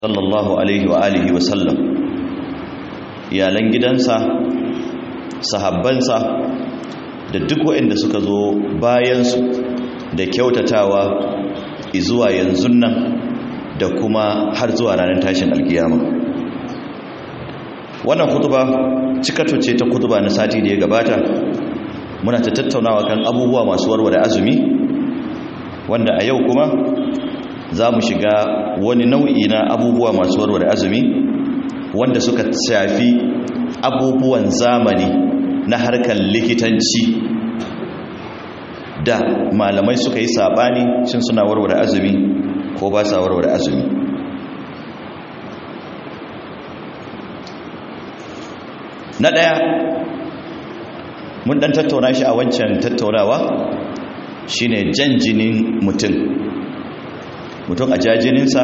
sallallahu alaihi wa alihi wa sallam iyalan gidansa sahabbansa da duk waɗanda suka zo bayansu da kyautatawa izuwa yanzu nan da kuma har zuwa ranar tashin alkiyama wannan kutuba cikato ce ta kutuba na sati da ya gabata muna ta tattaunawa kan abubuwa masu warware azumi wanda a yau kuma za mu shiga wani nau'i na abubuwa masu warware azumi wanda suka shafi abubuwan zamani na harkar likitanci da malamai suka yi sabani shin suna warware azumi ko ba sa warware azumi na ɗaya mun ɗan tattauna shi a wancan tattaunawa shine jan jinin mutum mutum a jajininsa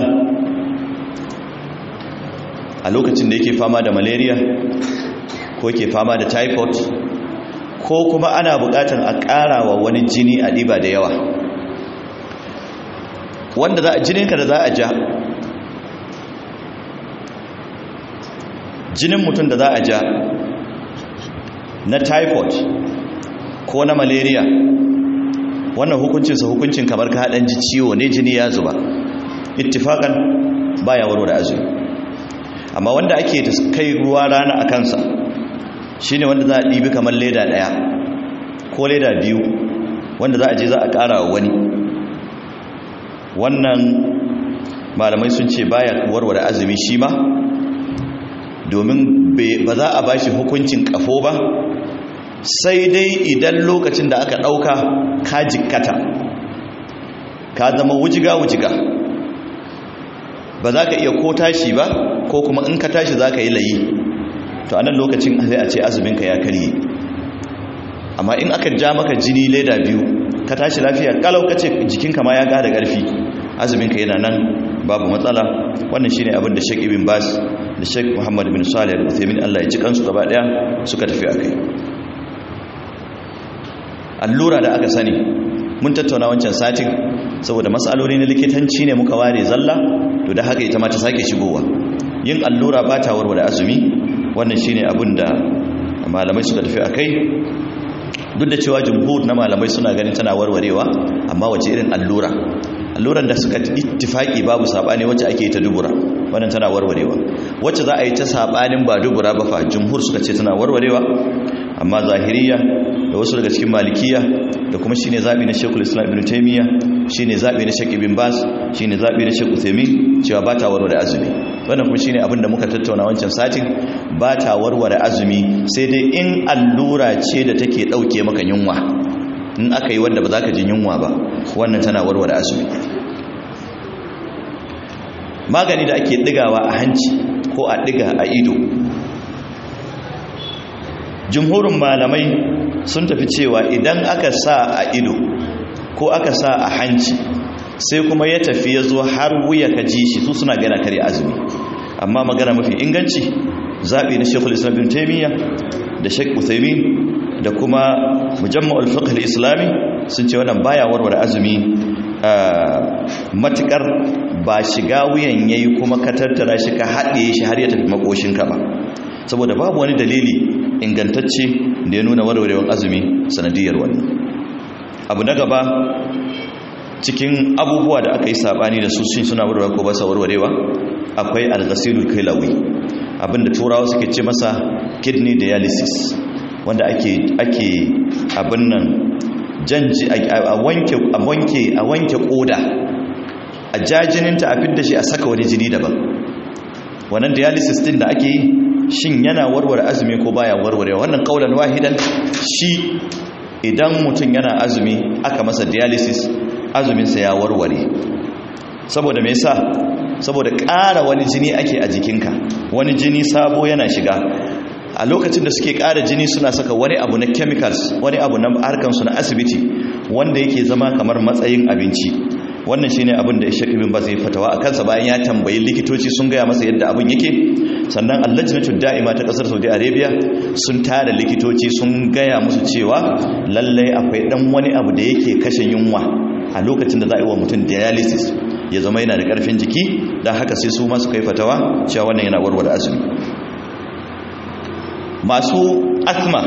a lokacin da yake fama da malaria ko yake fama da typhoid ko kuma ana bukatan a ƙara wa wani jini a ɗiba da yawa wanda za a jininka da za a ja jinin mutum da za a ja na typhoid ko na malaria wannan hukuncinsa hukuncin kamar ka haɗan ji ciwo ne jini ya zuba ittifakan baya warware azumi amma wanda ake kai ruwa rana a kansa shine wanda za a ɗibi kamar leda ɗaya ko leda biyu wanda za a je za a ƙara wani wannan malamai sun ce baya warware azumi shi ma domin ba za a bashi hukuncin ƙafo ba sai dai idan lokacin da aka ɗauka ka jikkata ka zama wujiga-wujiga ba za ka iya ko tashi ba ko kuma in ka tashi za ka yi layi to a nan lokacin sai a ce azuminka ya karye amma in aka ja maka jini leda biyu ka tashi lafiya kalau ka ce jikinka ma ya gada ƙarfi azuminka yana nan babu matsala wannan shine abin da Sheikh Ibn Bas da Sheikh Muhammad bin Salih al-Uthaymeen Allah ya ji kansu gaba daya suka tafi akai allura da aka sani mun tattauna wancan satin saboda matsaloli na likitanci ne muka ware zalla to da haka ita ma ta sake shigowa yin allura ba ta warware azumi wannan shine abin da malamai suka tafi akai duk da cewa jumhur na malamai suna ganin tana warwarewa amma wace irin allura alluran da suka ittifaki babu sabani wacce ake ta dubura wannan tana warwarewa wacce za a yi ta sabanin ba dubura ba fa jumhur suka ce tana warwarewa amma zahiriya da wasu daga cikin malikiya da kuma shine zabi na Sheikhul Islam Ibn Taymiyyah shine zabi na Sheikh Ibn Baz shine zabi na Sheikh Uthaymeen cewa ba ta warware azumi wannan kuma shine abin da muka tattauna wancan satin ba ta warware azumi sai dai in allura ce da take dauke maka yunwa in aka yi wanda ba za ka jin yunwa ba wannan tana warware azumi magani da ake digawa a hanci ko a diga a ido jumhurin malamai sun tafi cewa idan aka sa a ido ko aka sa a hanci sai kuma ya tafi ya zo har wuya ka ji shi su suna gana kare azumi amma magana mafi inganci zaɓi na shekul islam bin taimiyya da shek uthaymin da kuma mujamma'ul fiqh al-islami sun ce wannan baya warware azumi matukar ba shiga wuyan yayi kuma ka tattara shi ka haɗe shi har ya tafi makoshinka ba saboda babu wani dalili ingantacce da ya nuna warwarewar azumi sanadiyar wannan abu na gaba cikin abubuwa da aka yi sabani da su sun suna warware ko ba sa warwarewa akwai al-ghasilul kailawi abinda turawa suke ce masa kidney dialysis wanda ake ake abin nan janji a wanke a wanke a wanke koda a jajininta a fidda shi a saka wani jini daban wannan dialysis din da ake yi shin yana warware azumi ko baya warware wannan kaulan wahidan shi idan mutum yana azumi aka masa dialysis azuminsa ya warware saboda me yasa saboda ƙara wani jini ake a jikinka wani jini sabo yana shiga a lokacin da suke ƙara jini suna saka wani abu na chemicals wani abu na harkansu na asibiti wanda yake zama kamar matsayin abinci wannan shine abin da Sheikh Ibn Baz ya fatawa a kansa bayan ya tambayi likitoci sun gaya masa yadda abin yake sannan allajnatu da'ima ta kasar Saudi Arabia sun tara likitoci sun gaya musu cewa lallai akwai dan wani abu da yake kashe yunwa a lokacin da za a yi wa mutum dialysis ya zama yana da ƙarfin jiki don haka sai su masu kai fatawa cewa wannan yana warware azumi masu asma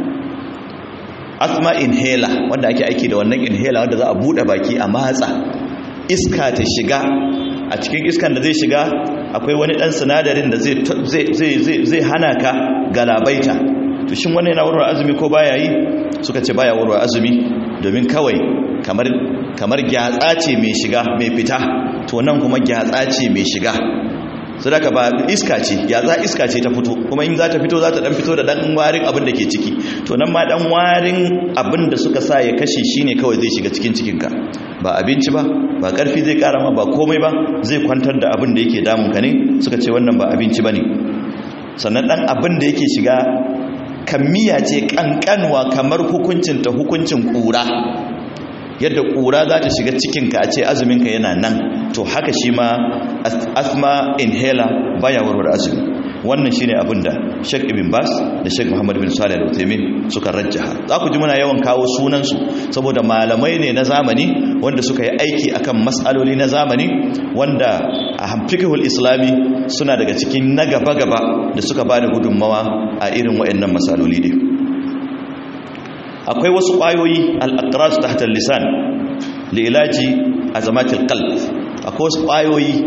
asma inhaler wanda ake aiki da wannan inhaler wanda za a buɗe baki a matsa iska ta shiga a cikin iskan da zai shiga akwai wani ɗan sinadarin da zai hana ka galabaita to shin wannan yana warware azumi ko baya yi suka ce baya warware azumi domin kawai kamar kamar gyatsa ce mai shiga mai fita to nan kuma gyatsa ce mai shiga sadaka ba iska ce gyatsa iska ce ta fito kuma in za ta fito za ta dan fito da dan warin abin da ke ciki to nan ma dan warin abin da suka sa ya kashe shine kawai zai shiga cikin cikinka ba abinci ba ba karfi zai kara ma ba komai ba zai kwantar da abin da yake damun ka ne suka ce wannan ba abinci bane sannan dan abin da yake shiga kammiya ce kankanwa kamar hukuncin ta hukuncin kura yadda kura za ta shiga cikinka a ce azuminka yana nan to haka shi ma asma inhaler baya warware azumi wannan shine abin da Sheikh Ibn Bas da Sheikh Muhammad bin Salih Al-Uthaymeen suka rajjaha za ku ji muna yawan kawo sunan su saboda malamai ne na zamani wanda suka yi aiki akan mas'aloli na zamani wanda a fiqhul islami suna daga cikin na gaba gaba da suka bada gudunmawa a irin waɗannan masaloli ne akwai wasu ƙwayoyi al-aqras tahta al-lisan li ilaji azamatil qalb akwai wasu ƙwayoyi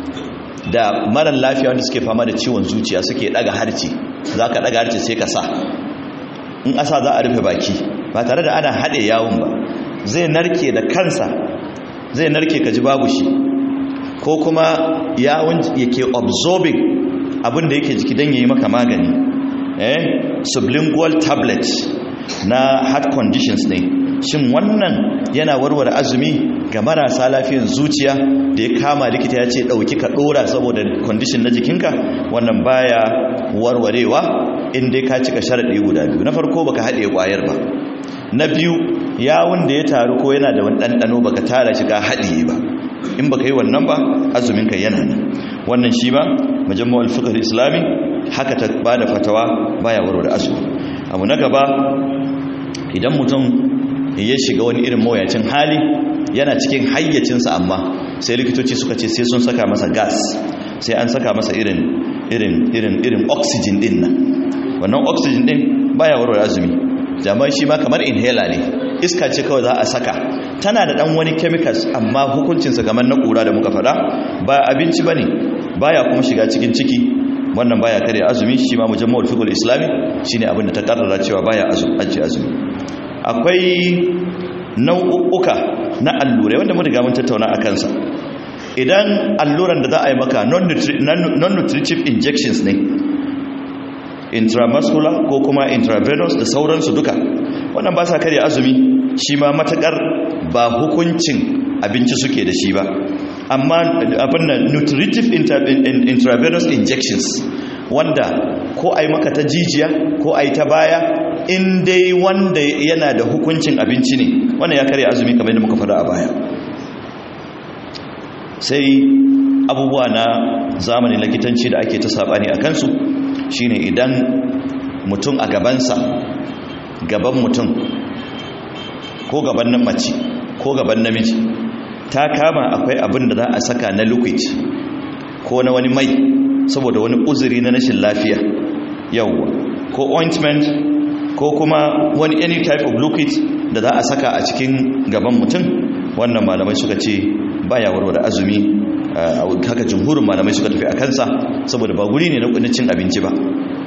da marar lafiya wanda suke fama da ciwon zuciya suke daga harce za ka daga harce sai ka sa in asa za a rufe baki ba tare da ana haɗe yawon ba zai narke da kansa zai narke ka ji babu shi ko kuma yawon yake absorbing abinda yake jiki don yi maka magani eh sublingual tablet na heart conditions ne shin wannan yana warware azumi ga marasa lafiyan zuciya da ya kama likita ya ce ɗauki ka ɗora saboda condition na jikinka wannan baya warwarewa inda ka cika sharaɗi guda biyu na farko baka haɗe ƙwayar ba na biyu yawon da ya taru ko yana da wani ɗanɗano baka tara shi ka haɗiye ba in baka yi wannan ba azuminka yana nan wannan shi ba majammu'ul fiqh islami haka ta bada fatawa baya warware azumi abu na gaba idan mutum ya shiga wani irin mawuyacin hali yana cikin hayyacinsa amma sai likitoci suka ce sai sun saka masa gas sai an saka masa irin irin irin irin oxygen din nan wannan oxygen din baya warware azumi jama'a shi ma kamar inhaler ne iska ce kawai za a saka tana da dan wani chemicals amma hukuncinsa kamar na kura da muka faɗa ba abinci bane baya kuma shiga cikin ciki wannan baya kare azumi shi ma mujammal fiqh islami shine abin da ta karrara cewa baya azumi azumi akwai nau'uka na allurai wanda mun riga mun tattauna a kansa idan alluran da za a yi maka non-nutritive injections ne intramuscular ko kuma intravenous da sauransu duka wannan ba sa karya azumi shi ma matakar ba hukuncin abinci suke da shi ba amma abin nan nutritive intravenous injections wanda ko a yi maka ta jijiya ko a yi ta baya in dai wanda yana da hukuncin abinci ne wannan ya karya azumi kamar yadda muka faɗa a baya sai abubuwa na zamanin likitanci da ake ta saɓani a kansu shine idan mutum a gabansa gaban mutum ko gaban nan mace ko gaban namiji ta kama akwai abin da za a saka na liquid ko na wani mai saboda wani uzuri na rashin lafiya yawwa ko ointment ko kuma wani any type of liquid da za a saka a cikin gaban mutum wannan malamai suka ce baya warware azumi haka jumhurin malamai suka tafi a kansa saboda ba guri ne na cin abinci ba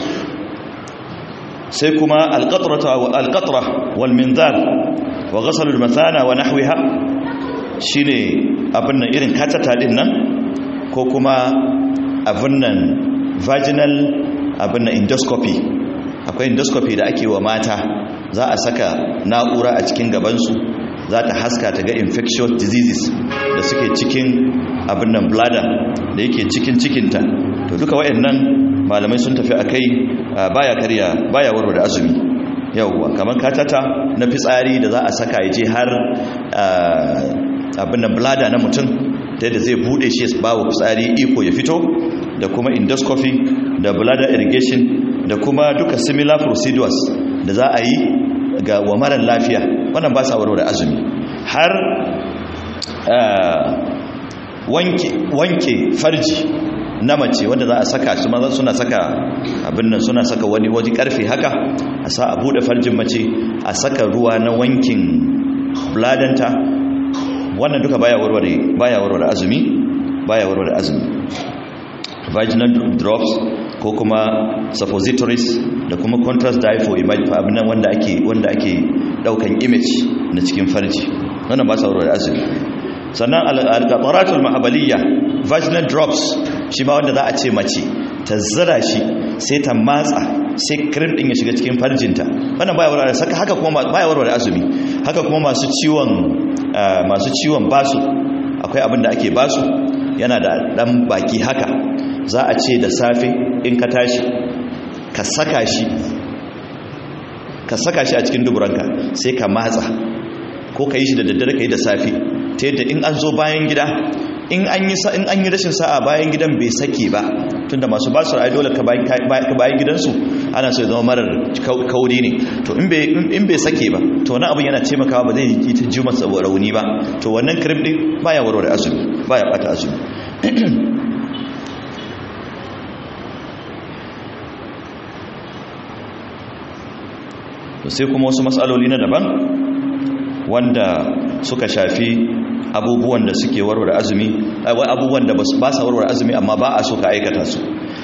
sai kuma alƙatra wal minzal wa ghasalul mathana wa nahwiha shine abin nan irin katata din nan ko kuma abin nan vaginal abin nan endoscopy akwai endoscopy da ake wa mata za a saka na'ura a cikin gabansu za ta haska ta ga infectious diseases da suke cikin abin nan bladder da yake cikin cikinta to duka wayannan malamai sun tafi akai baya karya baya warware azumi yawwa kamar katata na fitsari da za a saka ya je har abin nan bladder na mutum ta yadda zai bude shi ba wa fitsari iko ya fito da kuma endoscopy da bladder irrigation da kuma duka similar procedures da za a yi ga wa marar lafiya wannan ba sa warware azumi har wanke wanke farji na mace wanda za a saka su maza suna saka abin nan suna saka wani waje karfe haka a sa a bude farjin mace a saka ruwa na wankin bladanta wannan duka baya warware baya warware azumi baya warware azumi vaginal drops ko kuma suppositories da kuma contrast dye for image abin nan wanda ake wanda ake daukan image na cikin farji wannan ba sa warware azumi sannan al-qataratul mahabaliyya vaginal drops shi ma wanda za a ce mace ta zira shi sai ta matsa sai cream din ya shiga cikin farjinta wannan baya warware saka haka kuma baya warware azumi haka kuma masu ciwon masu ciwon basu akwai abin da ake basu yana da dan baki haka za a ce da safe in ka tashi ka saka shi ka saka shi a cikin duburanka sai ka matsa ko ka yi shi da daddare ka yi da safe ta yadda in an zo bayan gida in an yi in an yi rashin sa'a bayan gidan bai sake ba tunda masu basu ai dole ka bayan gidansu ana so ya zama marar kauri ne to in bai in bai sake ba to wani abin yana taimakawa ba zai yi ta ji masa rauni ba to wannan cream din baya warware azumi baya bata azumi to sai kuma wasu matsaloli na daban wanda suka shafi abubuwan da suke warware azumi abubuwan da ba sa warware azumi amma ba a so ka aikata su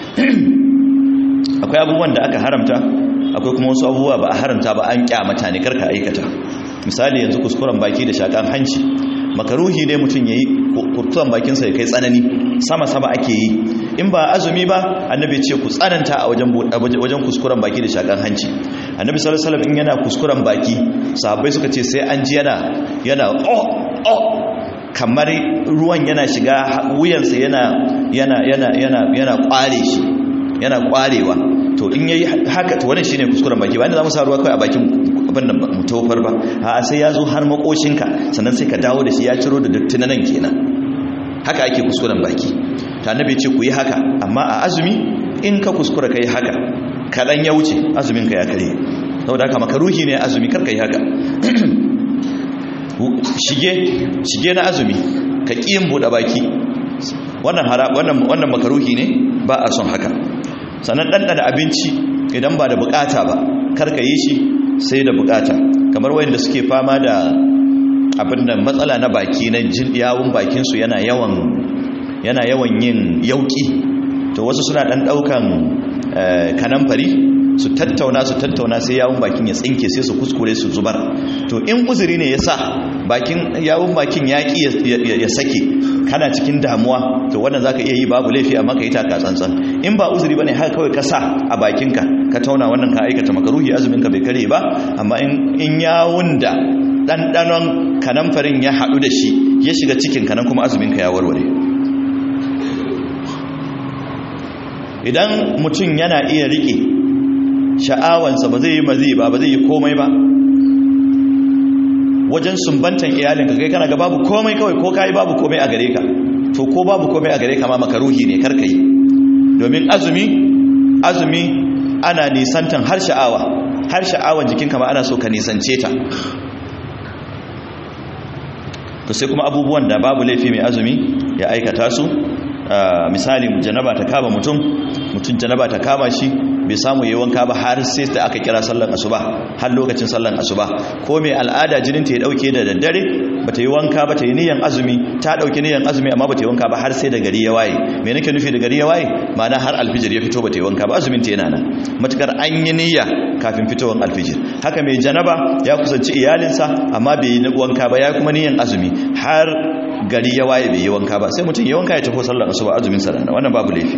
akwai abubuwan da aka haramta akwai kuma wasu abubuwa ba a haramta ba an kyamata ne karka aikata misali yanzu kuskuren baki da shakan hanci makaruhi ne mutum yayi kurtuwan bakinsa ya kai tsanani sama sama ake yi in ba azumi ba annabi ce ku tsananta a wajen wajen kuskuren baki da shakan hanci annabi sallallahu alaihi wasallam in yana kuskuren baki sahabbai suka ce sai an ji yana yana oh oh kamar ruwan yana shiga wuyansa yana yana yana yana yana kware shi yana kwarewa to in yayi haka to wannan shine kuskuren baki ba inda zamu sa ruwa kai a bakin abin nan mu tofar ba a sai ya zo har makoshinka sannan sai ka dawo da shi ya ciro da datti nan kenan haka ake kuskuren baki ta annabi ce ku yi haka amma a azumi in ka kuskura kai haka kadan ya wuce azumin ka ya kare saboda haka makaruhi ne azumi kar kai haka shige shige na azumi ka kiyin bude baki wannan wannan wannan makaruhi ne ba a son haka sannan ɗanɗana abinci idan ba da bukata ba karka yi shi sai da bukata kamar wayanda suke fama da abin da matsala na baki na yawun bakinsu yana yawan yana yawan yin yauki to wasu suna ɗan ɗaukan kanamfari su tattauna su tattauna sai yawun bakin ya tsinke sai su kuskure su zubar to in uzuri ne ya sa bakin yawun bakin ya ya sake kana cikin damuwa to wannan zaka iya yi babu laifi amma ka yi taka tsantsan in ba uzuri bane haka kawai ka sa a bakinka ka tauna wannan ka aikata makaruhi azumin ka bai kare ba amma in in yawun da dandanon kanamfarin ya hadu da shi ya shiga cikin kanan kuma azumin ka ya warware idan mutum yana iya rike sha'awansa ba zai yi mazi ba ba zai yi komai ba wajen sumbantan iyalinka kai kana ga babu komai kawai ko kai babu komai a gare ka to ko babu komai a gare ka ma makaruhi ne karka yi domin azumi azumi ana nisantan har sha'awa har sha'awan jikinka ma ana so ka nisance ta to sai kuma abubuwan da babu laifi mai azumi ya aikata su misali janaba ta kama mutum mutum janaba ta kama shi bai samu yi wanka ba har sai da aka kira sallan asuba har lokacin sallan asuba ko mai al'ada jinin ta ya dauke da daddare bata yi wanka ba ta yi niyan azumi ta dauke niyan azumi amma bata yi wanka ba har sai da gari ya waye me nake nufi da gari ya waye ma'ana har alfijir ya fito bata yi wanka ba azumin ta yana nan matukar an yi niyya kafin fitowar alfijir haka mai janaba ya kusanci iyalinsa amma bai yi wanka ba ya kuma niyan azumi har gari ya waye bai yi wanka ba sai mutum ya wanka ya tafi sallar asuba azumin sa wannan babu laifi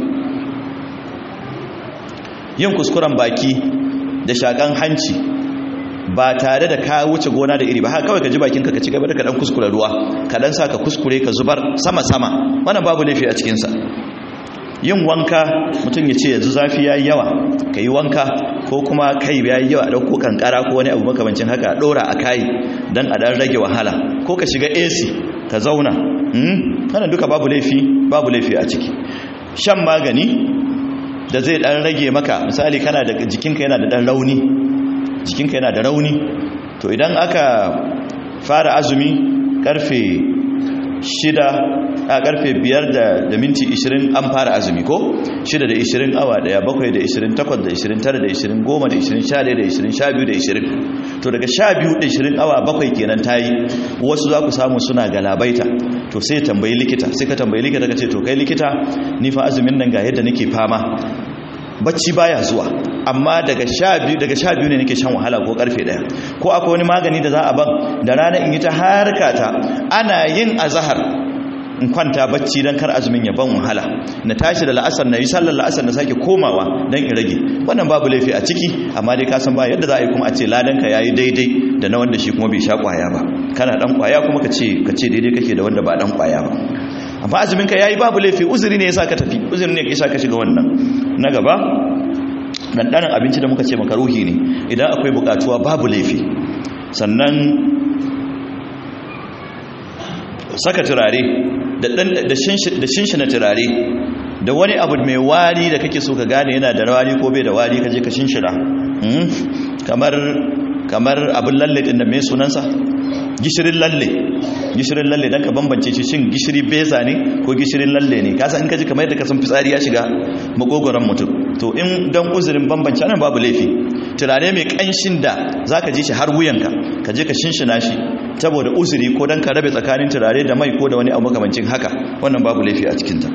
yin kuskuren baki da shakan hanci ba tare da ka wuce gona da iri ba haka kawai ka ji bakinka ka ci gaba da ka dan kuskure ruwa ka dan sa ka kuskure ka zubar sama sama wannan babu laifi a cikin sa yin wanka mutum ya ce yanzu zafi yayi yawa ka yi wanka ko kuma kai yayi yawa dauko kankara ko wani abu makamancin haka dora a kai dan a dan rage wahala ko ka shiga AC ka zauna hmm kana duka babu laifi babu laifi a ciki shan magani da zai dan rage maka misali kana da jikinka yana da dan rauni jikinka yana da rauni to idan aka fara azumi karfe shida a karfe 5 da da minti 20 an fara azumi ko 6 da 20 awa daya 7 da 20 8 da 20 9 da 20 10 da 20 11 da 20 12 da 20 to daga 12 da 20 awa 7 kenan tayi wasu za ku samu suna galabaita to sai tambayi likita sai ka tambayi likita ka ce to kai likita ni fa azumin nan ga yadda nake fama bacci baya zuwa amma daga sha biyu daga sha biyu ne nake shan wahala ko karfe daya ko akwai wani magani da za a ban da rana in yi ta harkata ana yin azahar in kwanta bacci don kar azumin ya ban wahala na tashi da la'asar na yi sallar la'asar na sake komawa don in rage wannan babu laifi a ciki amma dai kasan ba yadda za a yi kuma a ce ladanka ya yi daidai da na wanda shi kuma bai sha kwaya ba kana dan kwaya kuma ka ce daidai kake da wanda ba dan kwaya ba amma azuminka ya yi babu laifi uzuri ne ya sa ka tafi uzuri ne ya sa ka shiga wannan na gaba ɗanɗanin abinci da muka ce makaruhi ne idan akwai buƙatuwa babu laifi sannan saka turare da shinshina turare da wani abu mai wari da kake so ka gane yana da wari ko bai da wari ka je ka shinshina kamar kamar abin lalle ɗin da mai sunansa gishirin lalle gishirin lalle don ka bambance shi shin gishiri beza ne ko gishirin lalle ne kasa in ka ji kamar yadda ka san fitsari ya shiga makogoron mutum to in don uzurin bambance nan babu laifi turare mai kanshin da za ka ji shi har wuyanka ka je ka shinshina shi saboda uzuri ko don ka rabe tsakanin turare da mai ko da wani abu makamancin haka wannan babu laifi a cikinta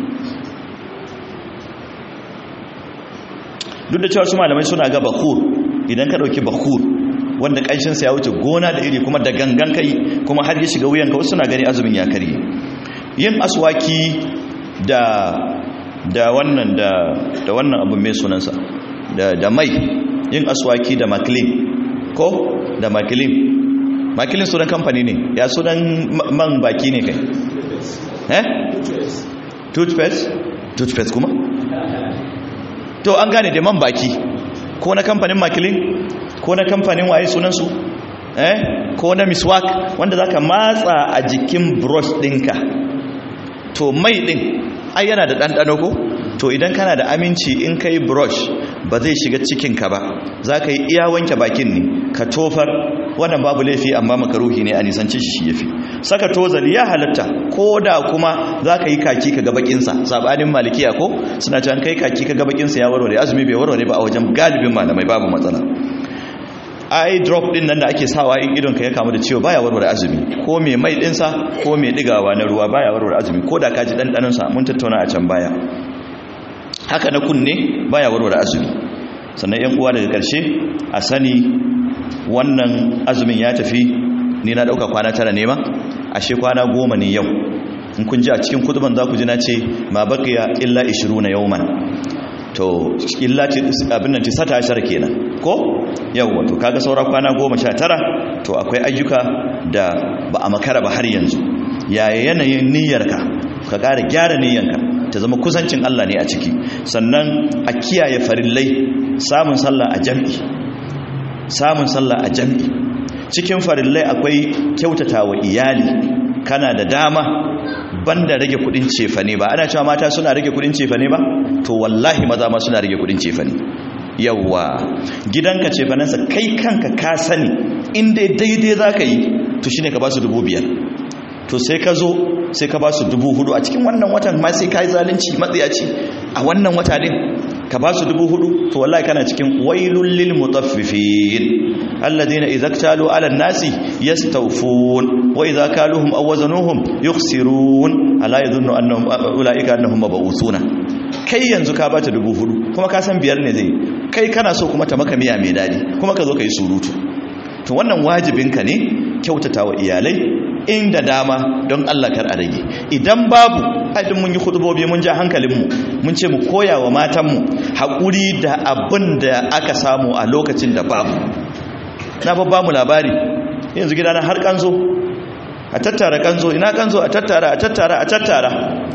duk da cewa su malamai suna ga bakur idan ka ɗauki bakur wanda ƙanshinsa ya wuce gona da iri kuma da gangan kai kuma har ya shiga wuyanka wasu suna gani azumin ya karye yin aswaki da da wannan da da wannan abin mai sunansa da da mai yin aswaki da maklin ko da maklin maklin sunan kamfani ne ya sunan man baki ne kai eh toothpaste toothpaste kuma to an gane da man baki ko na kamfanin maklin ko na kamfanin waye sunansu eh ko na miswak wanda zaka matsa a jikin brush ɗinka to mai ɗin ai yana da ɗanɗano ko to idan kana da aminci in kai brush ba zai shiga cikinka ba za ka yi iya wanke bakin ne ka tofar wannan babu laifi amma makaruhi ne a nisanci shi ya fi saka tozali ya halatta ko da kuma za ka yi kaki ka gabakinsa sabanin malikiya ko suna can kai kaki ka gabakinsa ya warware azumi bai warware ba a wajen galibin malamai babu matsala eye drop din nan da ake sawa in idon ka ya kamu da ciwo baya warware azumi ko mai mai dinsa ko mai digawa na ruwa baya warware azumi ko da ka ji dandanon sa mun tattauna a can baya haka na kunne baya warware azumi sannan yan uwa daga karshe a sani wannan azumin ya tafi ni na dauka kwana tara ne ma ashe kwana goma ne yau in kun ji a cikin kutuban za ku ji na ce ma baqiya illa 20 yawman to illa abin nan tisata ashar kenan ko yawwa to kaga saura kwana goma sha tara to akwai ayyuka da ba a makara ba har yanzu yaya yanayin niyyarka ka ƙara gyara niyyarka ta zama kusancin Allah ne a ciki sannan a kiyaye farillai samun sallah a jam'i samun sallah a jam'i cikin farillai akwai kyautata wa iyali kana da dama banda rage kudin cefane ba ana cewa mata suna rage kudin cefane ba to wallahi maza ma suna rage kudin cefane yawa gidanka cefanensa kai kanka ka sani inda daidai za ka yi to shine ka ba su dubu biyar to sai ka zo sai ka ba su dubu hudu a cikin wannan watan ma sai ka yi zalunci matsiyaci a wannan wata din ka ba su dubu hudu to wallahi kana cikin wailul lil mutaffifin alladheena idza ktalu ala nasi yastawfun wa idza kaluhum aw wazanuhum yukhsirun ala yadhunnu annahum ulaika annahum mab'usuna kai yanzu ka bata dubu hudu kuma ka san biyar ne zai kai kana so kuma ta maka miya mai dadi kuma ka zo ka yi surutu to wannan wajibinka ne kyautata wa iyalai inda dama don Allah kar a rage idan babu aidin mun yi hudubobi mun ja hankalinmu mun ce mu koya wa matanmu haƙuri da abin da aka samu a lokacin da babu na babba mu labari yanzu gidana har kanzo a tattara kanzo ina kanzo a tattara a tattara a tattara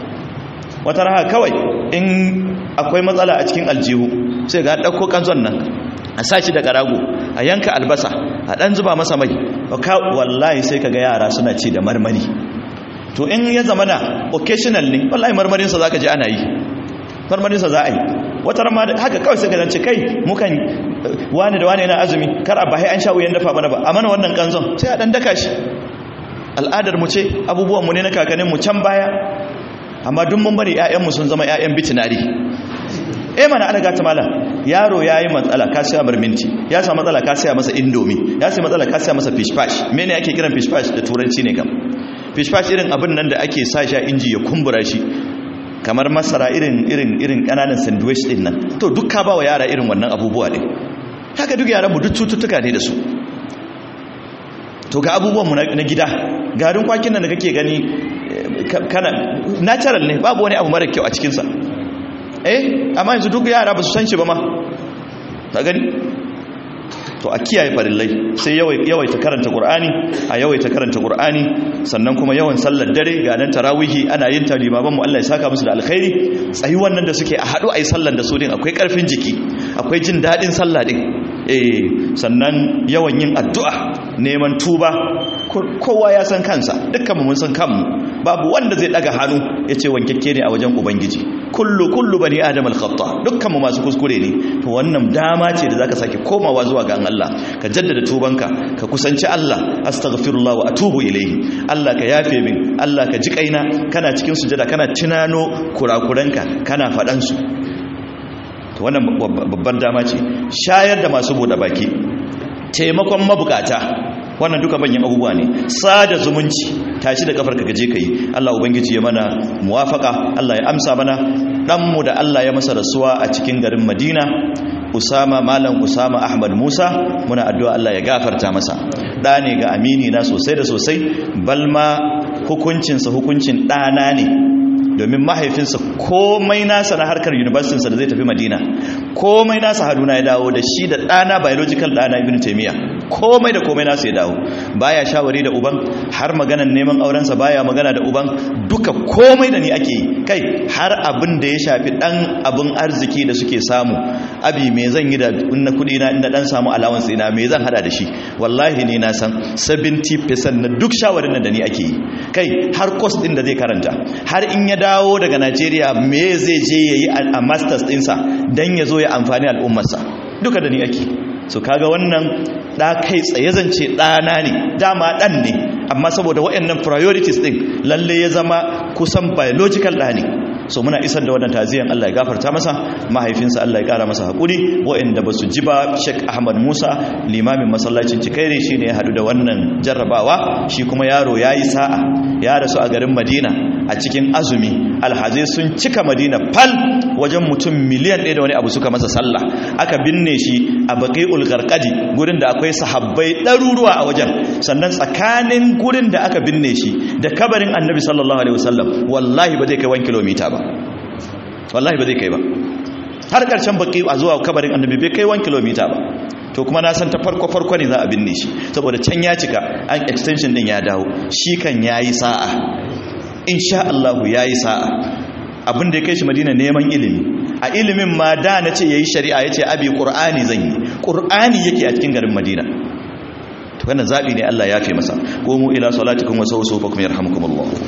wata raha kawai in akwai matsala a cikin aljihu sai ga ɗauko kanzon nan a sashi da ƙarago a yanka albasa a ɗan zuba masa mai wallahi sai ka ga yara suna ci da marmari to in ya zama na occasional ne wallahi marmarinsa za ka ji ana yi marmarinsa za a yi wata rama haka kawai sai ka zance kai mukan wani da wani yana azumi kar a bahai an sha wuyan dafa mana ba a mana wannan kanzon sai a ɗan daka shi al'adar mu ce abubuwan mu ne na kakannin mu can baya amma duk mun bari ƴaƴanmu sun zama ƴaƴan bitinari eh mana ana gata mala yaro yayi matsala ka siya mar minti ya samu matsala ka siya masa indomi ya samu matsala ka siya masa fish fish mene ake kiran fish fish da turanci ne kam fish fish irin abin nan da ake sa shi a inji ya kumbura shi kamar masara irin irin irin kananan sandwich din nan to duk ka bawa yara irin wannan abubuwa din haka duk yaran mu duk cututtuka ne da su to ga abubuwan mu na gida garin kwakin nan da kake gani kana natural ne babu wani abu mara kyau a cikin sa eh amma yanzu duk yara ba su san shi ba ma ta gani to a kiyaye farillai sai yawaita karanta qur'ani a yawaita karanta qur'ani sannan kuma yawan sallar dare ga nan tarawihi ana yin ta limaman mu Allah ya saka musu da alkhairi tsayi wannan da suke a hadu ayi sallar da su din akwai karfin jiki akwai jin dadin sallah din eh sannan yawan yin addu'a neman tuba kowa ya san kansa dukkan mu mun san kanmu babu wanda zai daga hannu yace wankekke ne a wajen ubangiji kullu kullu bani adam al-khata dukkan mu masu kuskure ne to wannan dama ce da zaka sake komawa zuwa ga Allah ka jaddada tubanka ka kusanci Allah astaghfirullah wa atubu ilayhi Allah ka yafe min Allah ka ji kaina kana cikin sujada kana tunano kurakuranka kana fadan su to wannan babban dama ce shayar da masu bude baki taimakon mabukata wannan duka manyan abubuwa ne sada zumunci tashi da kafarka gaje ka yi Allah ubangiji ya mana muwafaka Allah ya amsa mana ɗanmu da Allah ya masa rasuwa a cikin garin Madina Usama Malam Usama Ahmad Musa muna addu'a Allah ya gafarta masa ɗa ne ga amini na sosai da sosai balma hukuncinsa hukuncin ɗana ne domin mahaifinsa komai nasa na harkar universitinsa da zai tafi madina komai nasa haduna ya dawo da shi da ɗana biological ɗana ibn taimiyya komai da komai nasa ya dawo baya shawari da uban har maganan neman aurensa baya magana da uban duka komai da ni ake yi kai har abin da ya shafi ɗan abin arziki da suke samu abi me zan yi da na kuɗi na inda ɗan samu allowance ina me zan hada da shi wallahi ni na san 70% na duk shawarin da ni ake yi kai har course ɗin da zai karanta har in ya dawo daga Najeriya me zai je yayi a masters ɗinsa dan ya zo ya amfani al'ummarsa duka da ni ake so kaga wannan da kai tsaye zance ɗana ne dama ɗan ne amma saboda waɗannan priorities ɗin lalle ya zama kusan biological ɗa ne so muna isar da wannan taziyan Allah ya gafarta masa mahaifinsa Allah ya kara masa hakuri waɗanda ba su ji ba Sheikh Ahmad Musa limamin masallacin Cikaire shine ya hadu da wannan jarrabawa shi kuma yaro yayi sa'a ya rasu a garin Madina a cikin azumi alhazai sun cika Madina fal wajen mutum miliyan ɗaya da wani abu suka masa sallah aka binne shi a Baqiul Gharqadi gurin da akwai sahabbai ɗaruruwa a wajen sannan tsakanin gurin da aka binne shi da kabarin Annabi sallallahu alaihi wasallam wallahi ba zai kai 1 kilomita ba wallahi ba zai kai ba har ƙarshen baki a zuwa kabarin annabi bai kai 1 kilomita ba to kuma na san ta farko farko ne za a binne shi saboda can ya cika an extension din ya dawo shi kan yayi sa'a insha Allah yayi sa'a abin da ya kai shi Madina neman ilimi a ilimin ma da na ce yayi shari'a yace abi qur'ani zan yi qur'ani yake a cikin garin Madina to wannan zabi ne Allah ya fi masa qumu ila salatikum wa sawsu fakum yarhamukumullah